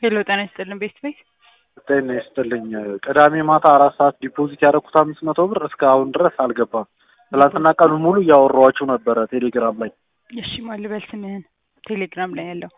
ሄሎ ጤና ይስጥልን ቤት ቤት ጤና ይስጥልኝ። ቅዳሜ ማታ አራት ሰዓት ዲፖዚት ያደረኩት አምስት መቶ ብር እስካሁን ድረስ አልገባም። ትላንትና ቀኑን ሙሉ እያወራኋችሁ ነበረ ቴሌግራም ላይ። እሺ ማን ልበል ስምህን? ቴሌግራም ላይ ያለው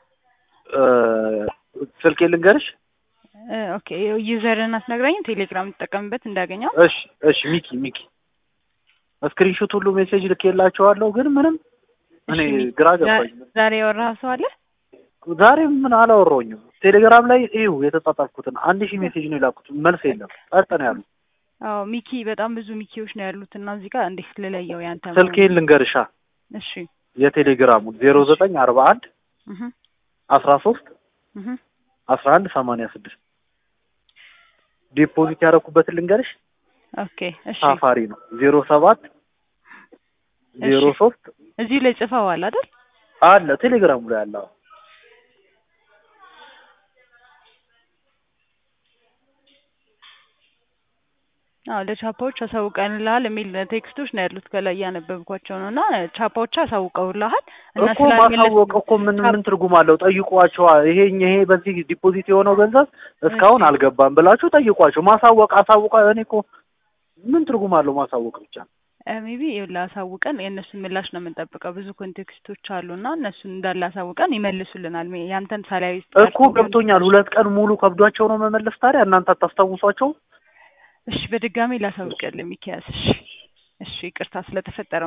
ስልኬ ልንገርሽ? እ ኦኬ ዩዘርን አትነግረኝም? ቴሌግራም ትጠቀምበት እንዳገኘው። እሺ እሺ ሚኪ ሚኪ ስክሪንሾት ሁሉ ሜሴጅ ልኬላቸዋለሁ፣ ግን ምንም እኔ እሺ፣ ሚኪ፣ ግራ ዛ- ገባኝ። ዛሬ ያወራህ ሰው አለ? ዛሬ ምን አላወራሁኝም። ቴሌግራም ላይ ይኸው የተጻጻፍኩትን አንድ ሺህ ሜሴጅ ነው የላኩት፣ መልስ የለም። ጸጥ ነው ያሉ። አዎ ሚኪ፣ በጣም ብዙ ሚኪዎች ነው ያሉት እና እዚህ ጋር እንዴት ልለየው ያንተ መሆኑን? ስልኬን ልንገርሻ እሺ የቴሌግራሙ ዜሮ ዘጠኝ አርባ አንድ እህ አስራ ሶስት እህ አስራ አንድ ሰማንያ ስድስት ዲፖዚት ያደረኩበትን ልንገርሽ ኦኬ እሺ ሳፋሪ ነው ዜሮ ሰባት ዜሮ እሺ። ሶስት እዚሁ ላይ ጽፈዋል አይደል? አለ ቴሌግራሙ ላይ አለ። አዎ። አዎ ለቻፓዎች አሳውቀንልሃል የሚል ቴክስቶች ነው ያሉት ከላይ እያነበብኳቸው ነው። እና ቻፓዎች አሳውቀውልሃል እና እኮ ማሳወቅ እኮ ምን ምን ትርጉም አለው? ጠይቋቸዋ። ይሄ ይሄ በዚህ ዲፖዚት የሆነው ገንዘብ እስካሁን አልገባም ብላችሁ ጠይቋቸው። ማሳወቅ አሳውቃ እኔ እኮ ምን ትርጉም አለው ማሳወቅ ብቻ? ሜቢ ላሳውቀን የእነሱን ምላሽ ነው የምንጠብቀው። ብዙ ኮንቴክስቶች አሉ እና እነሱን እንዳለ አሳውቀን ይመልሱልናል። ሜ- ያንተን ሳላዊ እኮ ገብቶኛል። ሁለት ቀን ሙሉ ከብዷቸው ነው መመለስ። ታዲያ እናንተ አታስታውሷቸው? እሺ በድጋሚ ላሳውቅልህ ሚኪያስ። እሺ እሺ ይቅርታ ስለተፈጠረው